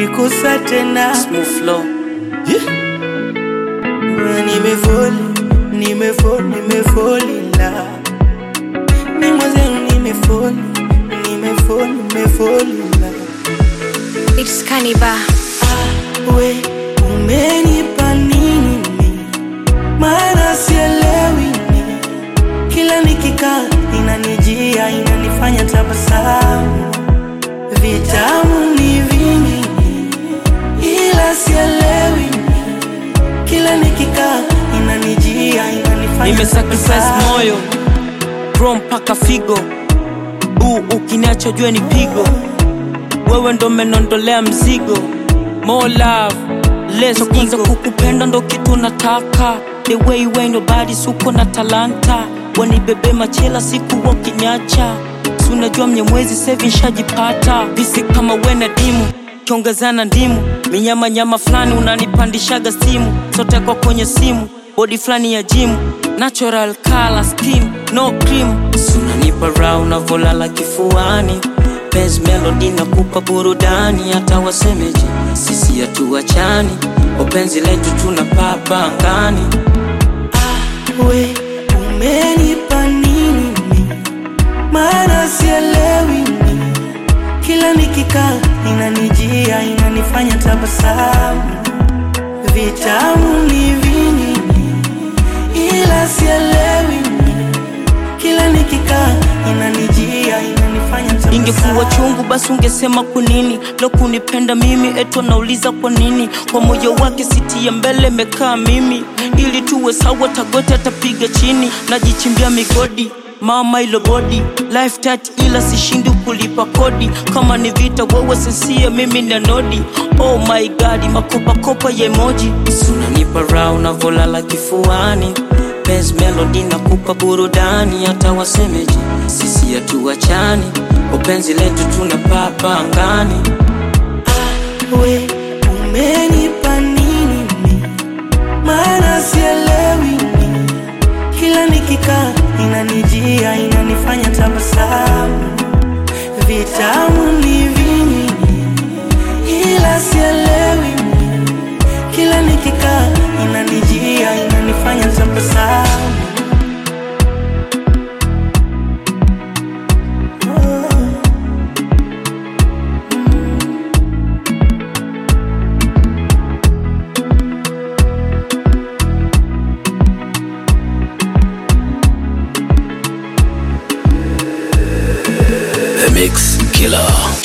kunigusa tena Smooth flow. nimefoli nimefoli nimefoli la ni mwenzenu nimefoli nimefoli nimefoli la It's Kaniba. we umenipa nini maana sielewi ni kila nikikaa inanijia inanifanya tabasamu vitamu ni vingi ila sielewi ni kila nikikaa inanijia inanifanya Nimesacrifice tabasamu. moyo bro mpaka figo uu ukiniacha jue ni pigo wewe ndo menondolea mzigo more love less kwanza kukupenda ndo kitu nataka the way you ain't nobody suko na talanta wanibebe machela siku wakinyacha si unajua mnyemwezi sevi nshajipata visi kama wena dimu kiongezana ndimu minyama nyama fulani unanipandishaga simu sote kwa kwenye simu bodi fulani ya jimu natural color skin no cream sunanipa raha unavolala kifuani Benz melody na kupa burudani hata wasemeje sisi hatuachani upenzi letu tuna papa angani we umenipa nini maana sielewi ni kila nikikaa inanijia inanifanya tabasamu vitamu ni vingi ila sielewi ni kila nikikaa inanijia inanifanya ingekuwa tabasamu chungu basi ungesema kwa nini lo kunipenda mimi eto nauliza kwa nini kwa moyo wake siti ya mbele mekaa mimi ili tuwe sawa tagote atapiga chini najichimbia migodi mama ilo bodi life tat ila sishindi kulipa kodi kama ni vita wewe sensia mimi na nodi oh my god makopakopa ya emoji sunanipa raha unavolala kifuani Benz melody na kupa burudani hata wasemeje sisi hatuachani upenzi letu tuna papa angani we umenipa nini maana sielewi ni kila nikikaa inanijia inanifanya tabasamu vitamu ni vingi ila sielewi ni kila nikikaa inanijia inanifanya tabasamu The Mix Killer.